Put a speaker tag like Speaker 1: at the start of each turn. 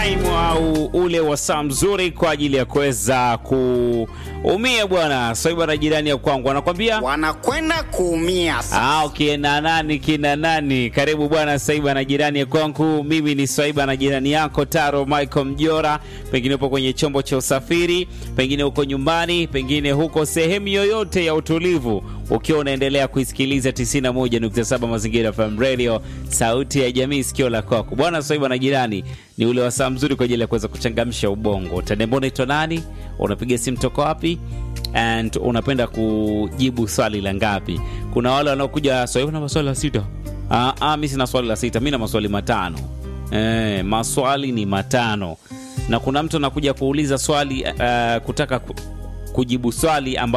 Speaker 1: time au ule wasaa mzuri kwa ajili ya kuweza kuumia bwana. So bwana, jirani ya kwangu anakwambia
Speaker 2: wanakwenda kuumia sasa.
Speaker 1: Ah, kina nani kina nani? Karibu bwana Swaiba na jirani ya kwangu. Mimi ni Swaiba na jirani yako Taro Michael Mjora. Pengine upo kwenye chombo cha usafiri, pengine uko nyumbani, pengine huko sehemu yoyote ya utulivu, ukiwa unaendelea kuisikiliza 91.7 Mazingira FM Radio, sauti ya jamii, sikio la kwako. Bwana Swaiba na jirani ni ule wasaa mzuri kwa ajili ya kuweza kuchangamsha ubongo. Utaniambia unaitwa nani? Unapiga simu toka wapi? and unapenda kujibu swali la ngapi? Kuna wale wanaokuja swali na maswali la sita. Ah, ah, mimi sina swali la sita, mimi na maswali matano. Eh, maswali ni matano, na kuna mtu anakuja kuuliza swali uh, kutaka ku, kujibu swali ambalo